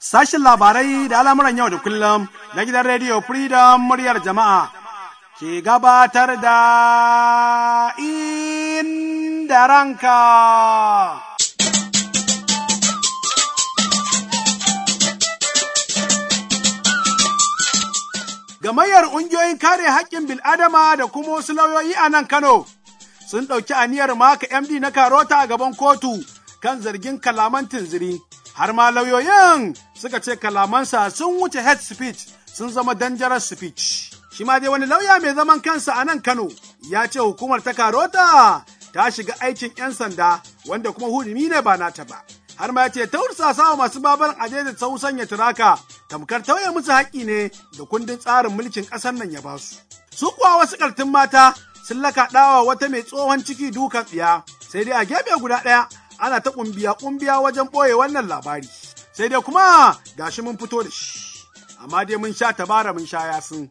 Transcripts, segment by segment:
Sashin labarai da al'amuran yau da kullum na gidan rediyo Freedom muryar jama'a ke gabatar da inda ranka. Gamayyar ƙungiyoyin kare haƙƙin bil'adama da kuma wasu lauyoyi a nan Kano sun ɗauki aniyar maka MD na Karota a gaban kotu kan zargin kalaman tunziri. Har ma lauyoyin suka ce kalamansa sun wuce head speech sun zama dangerous speech. Shi ma dai wani lauya mai zaman kansa a nan Kano ya ce hukumar ta Karota ta shiga aikin 'yan sanda wanda kuma hurumi ne ba nata ba. Har ma ya ce ta wa masu babaran aje da sau sanya turaka tamkar tauye musu haƙƙi ne da kundin tsarin mulkin ƙasar nan ya ba su. Su kuwa wasu ƙartun mata sun lakaɗawa wata mai tsohon ciki dukan tsiya sai dai a gefe guda ɗaya ana ta ƙumbiya ƙumbiya wajen ɓoye wannan labari. Sai dai kuma gashi mun fito da shi. Amma dai mun sha tabara mun sha yasin.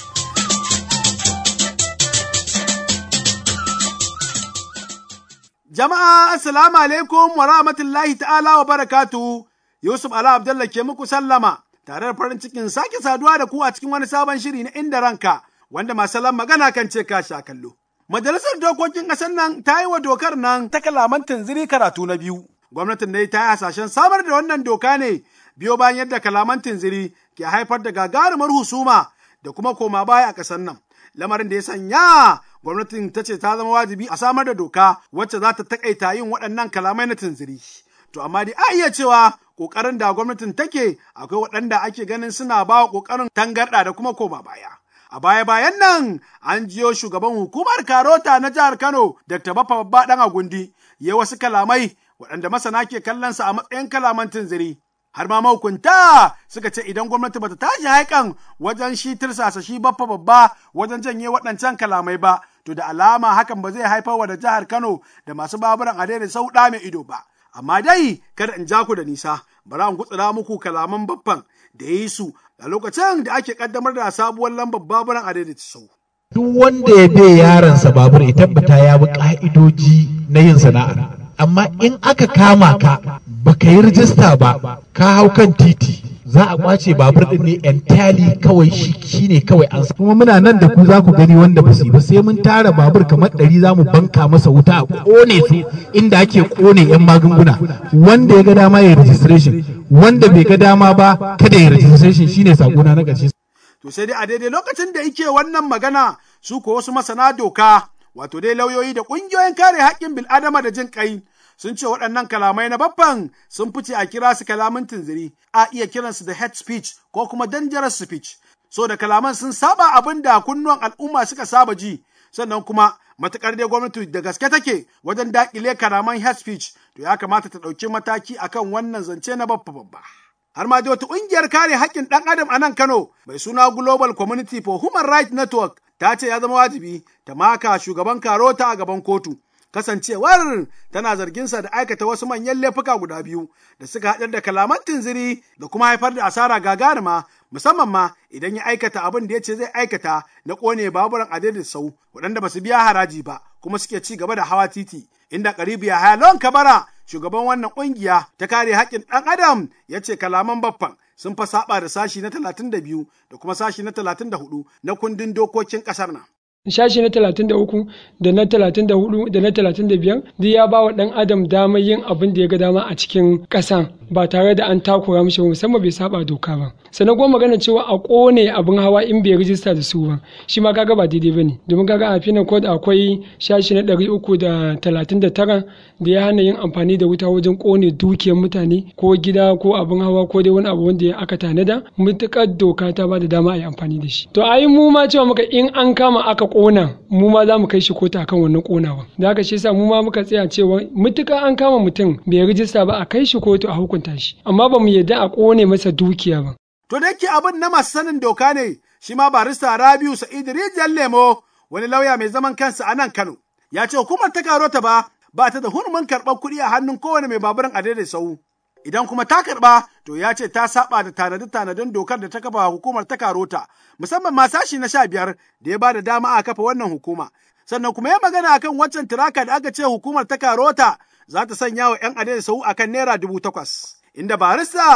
Jama'a assalamu alaikum wa rahmatullahi ta'ala wa barakatu. Yusuf Ala Abdullah ke muku sallama tare da farin cikin sake saduwa da ku a cikin wani sabon shiri na inda ranka wanda masu magana kan ce ka sha kallo. Majalisar dokokin ƙasar nan ta yi wa dokar nan ta kalaman tunziri karatu na biyu. Gwamnatin dai ta yi hasashen samar da wannan doka ne biyo bayan yadda kalaman tunziri ke haifar da gagarumar husuma da kuma koma baya a ƙasar nan. Lamarin da ya sanya gwamnatin ta ce ta zama wajibi a samar da doka wacce za ta takaita yin waɗannan kalamai na tunziri. To amma dai a iya cewa ƙoƙarin da gwamnatin take akwai waɗanda ake ganin suna ba wa ƙoƙarin tangarɗa da kuma koma baya. A baya-bayan nan an jiyo shugaban hukumar Karota na jihar Kano, Dr. Baffa Babba ɗan Agundi, ya wasu kalamai waɗanda masana ke kallonsa a matsayin kalaman tunziri. Har ma mahukunta suka ce idan gwamnati bata tashi haikan wajen shi tirsasa shi Baffa Babba wajen janye waɗancan kalamai ba, to da alama hakan ba zai haifar wa da jihar Kano da masu baburan a da sau ɗa mai ido ba. Amma dai kada in ja ku da nisa, bari in gutsura muku kalaman baffan da ya yi su a lokacin da ake kaddamar da sabuwar lambar baburan a daidaita sau. Duk wanda ya bai yaransa babur ya tabbata ya bi ka'idoji na yin sana'a. Amma in aka kama ka baka yi rijista ba ka hau kan titi za a kwace babur din ne entirely kawai shi ne kawai an kuma muna nan da ku za ku gani wanda ba su ba sai mun tara babur kamar ɗari za mu banka masa wuta a kone su inda ake kone yan magunguna wanda ya ga dama ya registration wanda bai ga dama ba kada ya registration shine sakona na ƙarshe To sai dai a daidai lokacin da yake wannan magana su ko wasu masana doka wato dai lauyoyi da ƙungiyoyin kare haƙƙin bil'adama da jin ƙai sun ce waɗannan kalamai na babban sun fice a kira su kalamin tunziri a iya kiransu da head speech ko kuma dangerous speech so da kalaman sun saba abin da kunnuwan al'umma suka saba ji sannan kuma matukar dai gwamnati da gaske take wajen daƙile kalaman head speech to ya kamata ta ɗauki mataki akan wannan zance na babba babba. har ma da wata ƙungiyar kare haƙƙin ɗan adam a nan Kano mai suna Global Community for Human Rights Network ta ce ya zama wajibi ta maka shugaban Karota a gaban kotu. Kasancewar tana zarginsa da aikata wasu manyan laifuka guda biyu da suka haɗar da kalaman tunziri da kuma haifar da asara gagarima musamman ma idan ya aikata abin da ya ce zai aikata na ƙone baburan adadin sau waɗanda ba su biya haraji ba kuma suke ci gaba da hawa titi inda karibu ya haya lawan kabara shugaban wannan kungiya ta kare haƙƙin ɗan adam ya ce kalaman baffan sun fa saba da sashi na talatin da biyu da kuma sashi na talatin da hudu na kundin dokokin ƙasar nan. Sashi na talatin da uku da na talatin da hudu da na talatin da biyar duk ya ba wa ɗan adam damar yin abin da ya ga dama a cikin ƙasa ba tare da an takura mishi ba musamman bai saba doka ba. sannan kuma magana cewa a kone abin hawa in bai rijista da su ba shi ma kaga ba daidai bane domin kaga a finan code akwai shashi na ɗari uku da talatin da tara da ya hana yin amfani da wuta wajen kone dukiyar mutane ko gida ko abin hawa ko dai wani abu wanda aka tanada mutukar doka ta ba da dama a yi amfani da shi to ayi mu ma cewa muka in an kama aka kona mu ma za mu kai shi kotu akan wannan konawa da haka shi yasa mu ma muka tsaya cewa mutukar an kama mutum bai rijista ba a kai shi kotu a hukunta shi amma ba mu yadda a kone masa dukiya ba To da yake abin na masu sanin doka ne, shi ma barista Rabiu Sa'idu Rijiyar Lemo, wani lauya mai zaman kansa a nan Kano, ya ce hukumar ta karo ta ba, ba ta da hurumin karɓar kuɗi a hannun kowane mai baburin a daidai sau. Idan kuma ta karɓa, to ya ce ta saba da tanadi-tanadin dokar da ta kafa hukumar ta karota, musamman ma sashi na sha biyar da ya ba da dama a kafa wannan hukuma. Sannan kuma ya magana akan waccan tiraka da aka ce hukumar ta karota za ta sanya wa ‘yan adai sau akan naira dubu takwas. Inda barista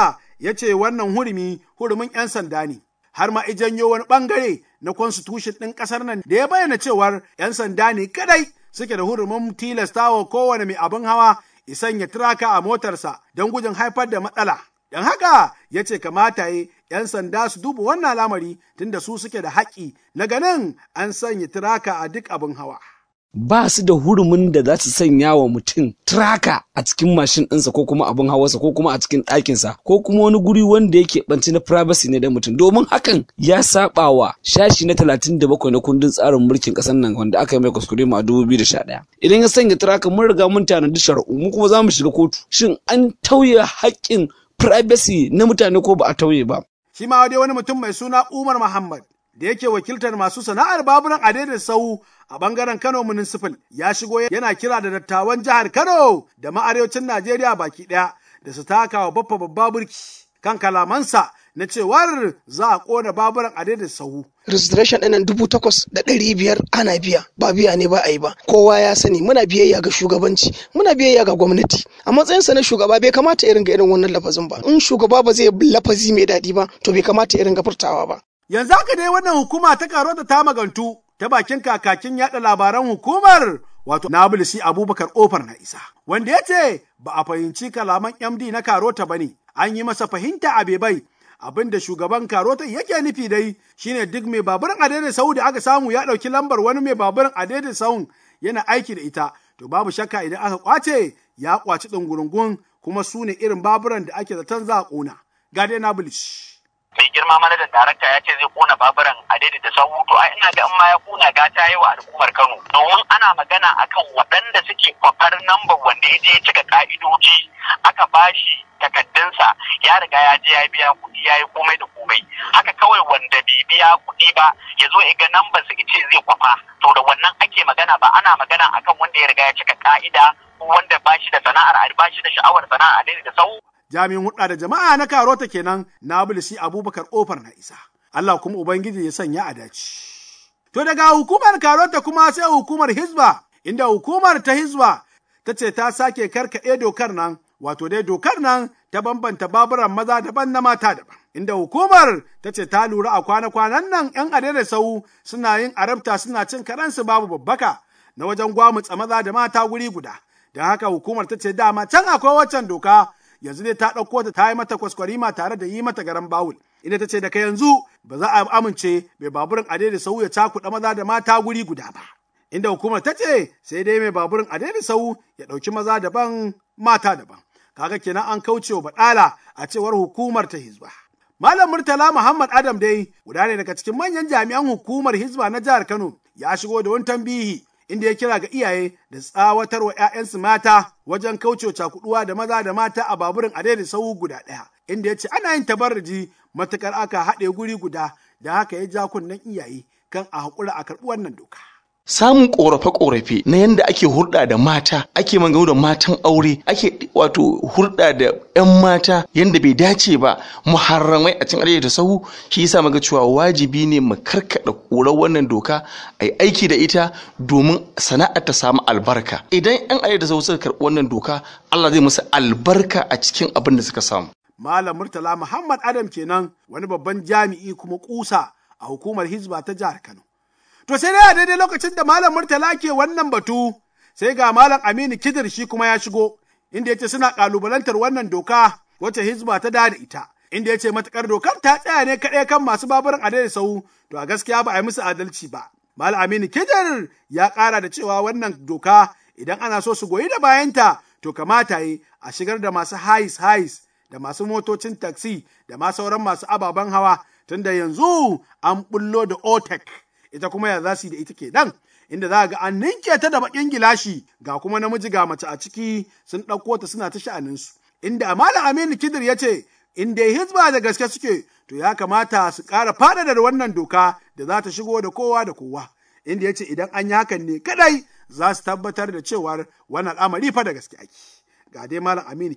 ya ce wannan hurumi hurumin 'yan sanda ne. Har ma ijanyo wani ɓangare na constitution ɗin ƙasar nan da ya bayyana cewar 'yan sanda ne kadai suke da hurumin tilastawa kowane mai abin hawa isan ya turaka a motarsa don gudun haifar da matsala. Don haka ya ce kamata yi ‘yan sanda su duba wannan lamari tunda su suke da haƙƙi na ganin an sanya turaka a duk abin hawa. ba su da hurumin da za su sanya wa mutum traka a cikin mashin ɗinsa ko kuma abin hawarsa ko kuma a cikin ɗakinsa ko kuma wani guri wanda yake ɓanci na privacy ne da mutum domin hakan ya saba wa shashi na talatin da bakwai na kundin tsarin mulkin ƙasar nan wanda aka yi mai kuskure ma dubu biyu da sha ɗaya idan ya sanya traka mun riga mun tanadi shari'u mu kuma za mu shiga kotu shin an tauye haƙƙin privacy na mutane ko ba a tauye ba. Shi ma dai wani mutum mai suna Umar Muhammad da yake wakiltar masu sana'ar baburan a sau a bangaren Kano Municipal ya shigo yana kira da dattawan jihar Kano da ma'arewacin Najeriya baki ɗaya da su taka wa baffa babba burki kan kalamansa na cewar za a kona baburan a sau. registration ɗinnan dubu takwas da ɗari biyar ana biya ba biya ne ba a yi ba kowa ya sani muna biyayya ga shugabanci muna biyayya ga gwamnati a matsayinsa na shugaba bai kamata irin ga irin wannan lafazin ba in shugaba ba zai lafazi mai daɗi ba to bai kamata irin ga furtawa ba yanzu haka dai wannan hukuma ta karo da ta magantu ta bakin kakakin yaɗa labaran hukumar wato Nabilisi Abubakar Ofar na isa wanda ya ce ba a fahimci kalaman MD na Karota ba ne an yi masa fahimta a bebai abin da shugaban karota yake nufi dai shine duk mai baburin adede sau da aka samu ya ɗauki lambar wani mai baburin adede sau yana aiki da ita to babu shakka idan aka kwace ya kwaci ɗungurungun kuma su ne irin baburan da ake zaton za a ƙona ga dai nabulish. mai girma manajan darakta ya ce zai kona baburan a da sahu to ai ina ga in ma ya kona gata yi wa al'ummar Kano domin ana magana akan waɗanda suke kwafar nambar wanda ya je ya cika ka'idoji aka bashi takaddunsa ya riga ya je ya biya kuɗi ya yi komai da komai haka kawai wanda bai biya kuɗi ba ya zo ya ga nambar su ce zai kwafa to da wannan ake magana ba ana magana akan wanda ya riga ya cika ka'ida ko wanda ba shi da sana'ar ba shi da sha'awar sana'ar da sahu jami'in hudda da jama'a na karota kenan na bulisi abubakar ofar na isa Allah kuma ubangiji ya sanya a dace to daga hukumar karota kuma sai hukumar hizba inda hukumar ta hizba ta ce ta sake karkaɗe dokar nan wato dai dokar nan ta bambanta baburan maza daban na mata daban inda hukumar ta ce ta lura a kwana-kwanan nan yan adada sau suna yin arabta suna cin karansu babu babbaka na wajen gwamutsa maza da mata guri guda don haka hukumar ta ce dama can akwai waccan doka yanzu dai ta ɗauko ta ta yi mata kwaskwarima tare da yi mata garan bawul inda ta ce daga yanzu ba za a amince mai baburin ade da sau ya cakuɗa maza da mata guri guda ba inda hukumar ta ce sai dai mai baburin ade da sau ya ɗauki maza daban mata daban kaga kenan an kauce wa baɗala a cewar hukumar ta hizba Malam Murtala Muhammad Adam dai guda ne daga cikin manyan jami'an hukumar hizba na jihar Kano ya shigo da wani tambihi inda ya kira ga iyaye da tsawatar wa 'ya'yansu mata wajen kaucewa cakuduwa da maza da mata a baburin adai sau guda ɗaya inda ya ce ana yin tabarruji matukar aka haɗe guri guda da haka ya ja kunnen iyaye kan a haƙura a karɓi wannan doka. samun korafe-korafe na yadda ake hurɗa da mata ake magana da matan aure ake wato hurɗa da 'yan mata yadda bai dace ba muharramai a cikin da sahu shi yasa muga cewa wajibi ne mu karkada ƙurar wannan doka a yi aiki da ita domin sana'ar ta samu albarka idan 'yan arewa da sahu suka karɓi wannan doka Allah zai musu albarka a cikin abin da suka samu Malam Murtala Muhammad Adam kenan wani babban jami'i kuma kusa a hukumar Hizba ta jihar Kano. To sai dai a daidai lokacin da Malam Murtala ke wannan batu, sai ga Malam Aminu Kidir shi kuma ya shigo, inda ya ce suna ƙalubalantar wannan doka wacce Hizba ta da ita. Inda ya ce matuƙar dokar ta tsaya ne kaɗai kan masu baburin a daidai sau, to a gaskiya ba a yi musu adalci ba. Malam Aminu Kidir ya ƙara da cewa wannan doka idan ana so su goyi da bayanta, to kamata yi a shigar da masu hais hais da masu motocin taksi da ma sauran masu ababen hawa tunda yanzu an bullo da OTEC. ita kuma ya za su yi da ita kenan inda za ga an ninke ta da bakin gilashi ga kuma namiji ga mace a ciki sun ɗauko ta suna ta sha'aninsu inda malam aminu kidir ya ce in dai hizba da gaske suke to ya kamata su ƙara faɗaɗa wannan doka da za ta shigo da kowa da kowa inda ya ce idan an yi hakan ne kadai za su tabbatar da cewar wannan al'amari fa da gaske ake ga dai malam aminu kidir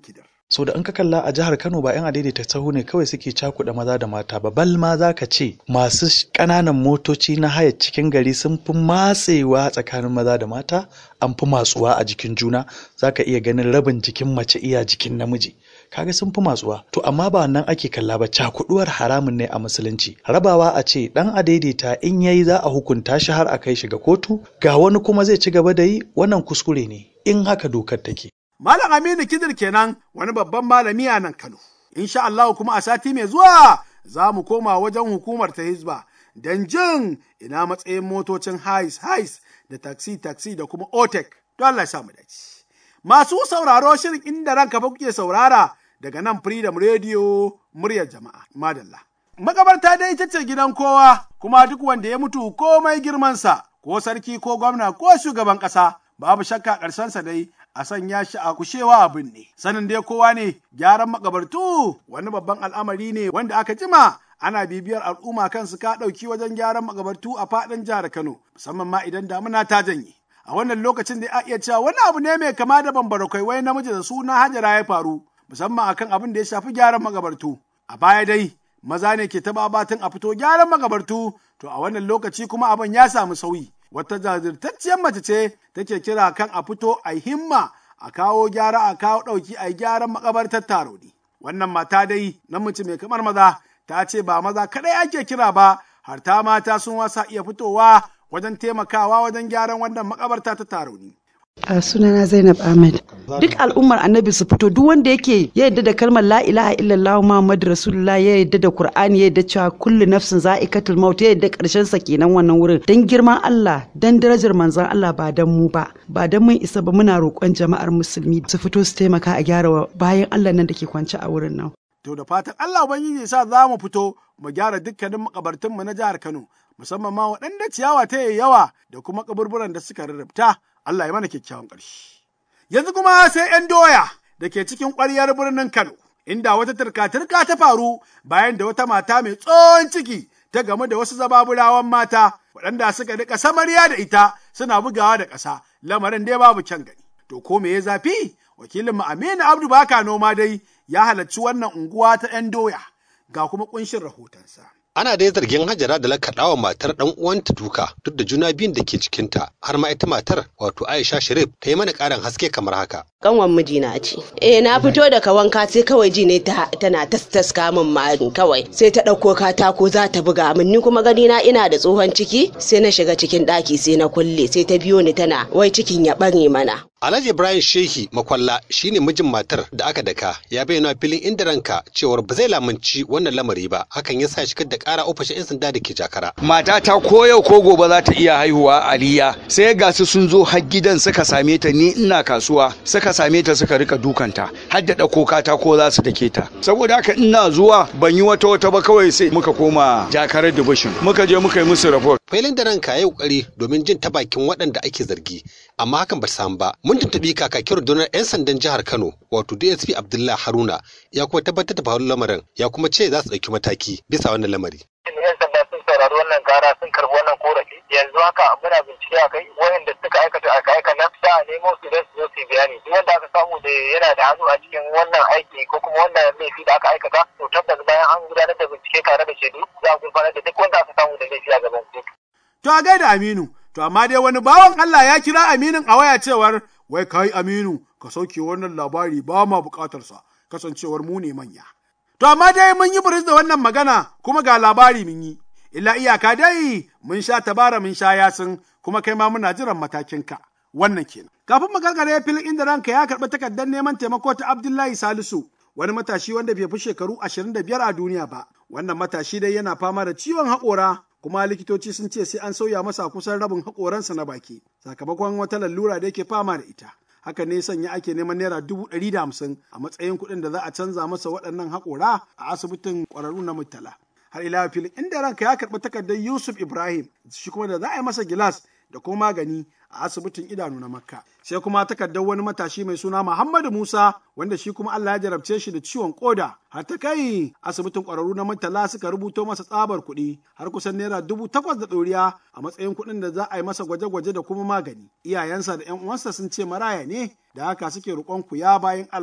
so da in ka kalla a jihar Kano ba 'yan adaidaita sahu ne kawai suke cakuɗa maza da mata ba bal ma za ka ce masu ƙananan motoci na haya cikin gari sun fi matsewa tsakanin maza da mata an fi matsuwa a jikin juna za ka iya ganin rabin jikin mace iya jikin namiji kaga sun fi matsuwa to amma ba wannan ake kalla ba cakuduwar haramun ne a musulunci rabawa a ce dan adaidaita in yayi za a hukunta shi har a kai shi ga kotu ga wani kuma zai ci gaba da yi wannan kuskure ne in haka dokar take Malam Aminu Kidir kenan wani babban malami a nan Kano. Insha Allah kuma a sati mai zuwa za mu koma wajen hukumar ta Hizba don jin ina matsayin motocin hais hais da taxi taxi da kuma otek don Allah ya samu dace. Masu sauraro shirin inda ranka fa kuke saurara daga nan Freedom Radio muryar jama'a. Madalla. Makabarta dai ita ce gidan kowa kuma duk wanda ya mutu komai girmansa ko sarki ko gwamna ko shugaban ƙasa babu shakka ƙarshensa dai a sanya shi a kushewa abin ne. Sanin dai kowa ne gyaran makabartu wani babban al'amari ne wanda aka jima ana bibiyar al'umma kansu ka ɗauki wajen gyaran makabartu a faɗin jihar Kano musamman ma idan damuna ta janye. A wannan lokacin da a iya cewa wani abu ne mai kama da bambara wai namiji da suna Hajara ya faru musamman akan abin da ya shafi gyaran makabartu. A baya dai maza ne ke taɓa batun a fito gyaran makabartu to a wannan lokaci kuma abin ya samu sauyi. wata jajirtacciyar mace ce take kira kan a fito a himma a kawo gyara a kawo ɗauki a gyaran makabartar taroni. Wannan mata dai namiji mai kamar maza ta ce ba maza kaɗai ake kira ba har ta mata sun wasa iya fitowa wajen taimakawa wajen gyaran wannan makabarta ta taroni. A sunana Zainab Ahmed. Duk al'ummar annabi su fito duk wanda yake ya yadda da kalmar la ilaha illallah Muhammad Rasulullah ya yadda da Qur'ani ya yadda cewa kullu nafsin za'iqatul maut ya yadda karshen sa kenan wannan wurin. Dan girman Allah, dan darajar manzon Allah ba dan mu ba. Ba dan mun isa ba muna roƙon jama'ar musulmi su fito su taimaka a gyara bayan Allah nan da ke kwance a wurin nan. To da fatan Allah Ubangiji sa za mu fito mu gyara dukkanin makabartunmu na jihar Kano musamman ma waɗanda ciyawa ta yawa da kuma kaburburan da suka rarrabta. Allah ya mana kyakkyawan ƙarshe. Yanzu kuma sai ‘yan doya da ke cikin ƙwaryar birnin Kano, inda wata turka-turka ta faru bayan da wata mata mai tsohon ciki ta gamu da wasu zababurawan mata waɗanda suka rika samarya da ita suna bugawa da ƙasa, lamarin dai babu kyan gani. To ko me ya zafi? Wakilin Aminu Abdu Baka noma dai ya halarci wannan unguwa ta ‘yan doya, ga kuma ƙunshin rahotonsa. ana dai zargin hajara da lakaɗawa matar ɗan uwanta duka duk da juna biyun da ke cikinta har ma ita matar wato aisha sharif ta yi mana ƙarin haske kamar haka kanwan mijina ce eh na fito daga wanka sai kawai ji ne tana tastaska min marin kawai sai ta ɗauko katako za ta buga min ni kuma gani na ina da tsohon ciki sai na shiga cikin ɗaki sai na kulle sai ta biyo ni tana wai cikin ya ɓare mana Alhaji Ibrahim Shehi Makwalla shine mijin matar da aka daka ya bayyana filin inda ranka cewar ba zai lamunci wannan lamari ba hakan ya sa shigar da kara ofishin 'yan sanda da ke jakara. Mata ta ko yau ko gobe za ta iya haihuwa aliya sai ga su sun zo har gidan suka same ta ni ina kasuwa suka same ta suka rika dukanta har da ɗauko katako za su dake ta saboda haka ina zuwa ban yi wata wata ba kawai sai muka koma jakarar division muka je muka yi musu report. Filin da ranka ya yi kokari domin jin ta bakin waɗanda ake zargi amma hakan ba samu ba mun tuntuɓi kakakin rundunar 'yan sandan jihar Kano wato DSP Abdullahi Haruna ya kuma tabbatar da faruwar lamarin ya kuma ce za su ɗauki mataki bisa wannan lamari. 'yan sanda sun saurari wannan kara sun karbi wannan korafi yanzu haka muna bincike a kai wayanda suka aikata aka aika nan sa a nemo su don su zo su bayani duk wanda aka samu da yana da hannu a cikin wannan aiki ko kuma wannan laifi da aka aikata to tabbas bayan an gudanar da bincike tare da shaidu za a gurfanar da duk wanda aka samu da laifi a gaban kotu. To a gaida Aminu, to amma dai wani bawan Allah ya kira Aminin a waya cewar wai kai Aminu ka sauke wannan labari ba ma bukatarsa kasancewar mu ne manya. To amma dai mun yi buris da wannan magana kuma ga labari mun yi. Illa iyaka dai mun sha tabara mun sha yasin kuma kai ma muna jiran matakinka. Wannan kenan. Kafin mu gargare filin inda ranka ya karɓi takardar neman taimako ta Abdullahi Salisu wani matashi wanda bai fi shekaru ashirin da biyar a duniya ba. Wannan matashi dai yana fama da ciwon haƙora kuma likitoci sun ce sai an sauya masa kusan rabin haƙoransa na baki sakamakon wata lalura da yake fama da ita. haka ne sanya ake neman naira dubu ɗari da hamsin a matsayin kuɗin da za a canza masa waɗannan haƙora a asibitin ƙwararru na Murtala. Har ila filin inda ranka ya karɓi takardar Yusuf Ibrahim shi kuma da za a yi masa gilas da kuma magani a asibitin idanu na Makka. Sai kuma takardar wani matashi mai suna Muhammadu Musa wanda shi kuma Allah ya jarabce shi da ciwon koda har ta kai asibitin ƙwararru na Murtala suka rubuto masa tsabar kuɗi har kusan naira dubu takwas da ɗoriya a matsayin kuɗin da za a yi masa gwaje-gwaje da kuma magani. Iyayensa da ‘yan uwansa sun ce maraya ne da haka suke roƙon ku ya bayan Allah.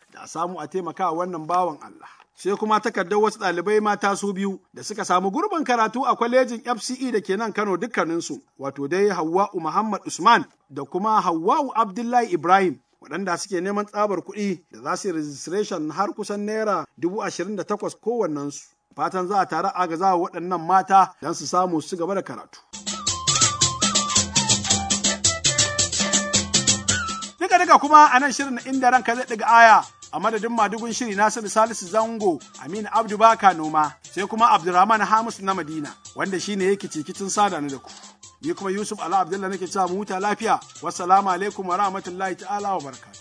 da a samu a taimaka wannan bawan Allah. Sai kuma takardar wasu ɗalibai mata su biyu da suka samu gurbin karatu a kwalejin FCE da ke nan Kano dukkaninsu, wato dai Hawwa'u Muhammad Usman da kuma Hawwa'u Abdullahi Ibrahim waɗanda suke neman tsabar kuɗi da za su yi registration har kusan naira dubu ashirin da takwas kowannensu. Fatan za a tare agaza wa waɗannan mata don su samu su gaba da karatu. Duka duka kuma a nan shirin inda ranka zai ɗiga aya a madadin madugun shiri Nasiru Salisu Zango Aminu Abdu Baka Noma sai kuma Abdulrahman Hamisu na Madina wanda shine yake cikicin sada ni da ku. Ni kuma Yusuf Ala Abdullah nake cewa mu huta lafiya. Wassalamu alaikum wa rahmatullahi ta'ala wa barakatuh.